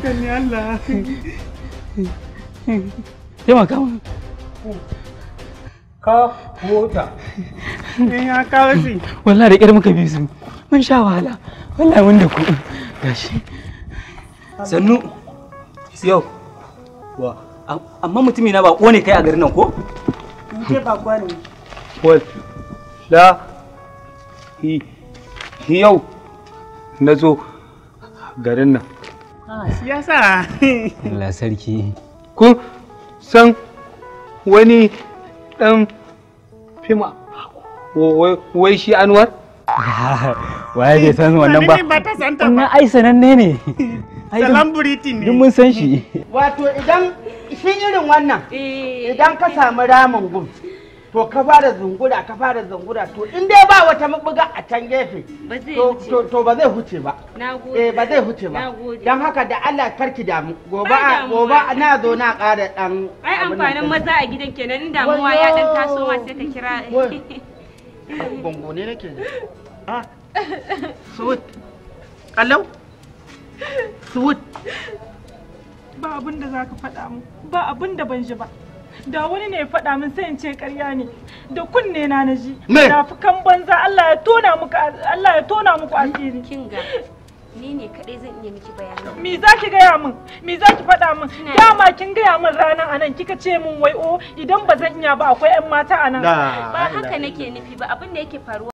kan ni Allah taimaka mu ka mota in ya kawo shi wallahi da ƙyar muka bi su mun sha wahala wallahi mun da ku gashi sannu yau wa amma mutumi na ba ne kai a garin nan ko ke ba kwani wal la hi hi yau na zo garin nan siyasa Allah sarki kun san wani dan fima wai shi anwar waye bai san wannan ba ba ta santa wannan ai sananne ne Ai, duk- salam buriti ne duk mun san shi Wato idan shi irin wannan idan ka samu ramin gun to ka fara zungura ka fara zungura to in dai ba wata mabuga a can gefe Ba zai to wuce. to to ba zai huce ba Na gode. eh ba zai huce ba Na gode. dan haka da Allah karki damu gobe Ba a damuwa. gobe na zo na ƙara dan Ai abin nan amfanin ɗin. maza a gidan kenan in damuwa ya dan taso ma sai ka kira. Wai. Gongo ne nake da. Ah. Suwut. Kallau. Suwut. ba abin da za ka faɗa mu ba abin da ban ji ba da wani ne ya faɗa min sai in ce ƙarya ne da kunne na na ji Me? na fi kan banza Allah ya tona muku Allah ya tona muku asiri Kinga. Ni ne kadai zan iya miki bayani. me za ki gaya min me za ki faɗa min Ina- dama kin gaya min ranar anan kika ce min wai o idan ba zan iya ba akwai 'yan mata anan Da. Ba haka nake nufi ba abin da yake faruwa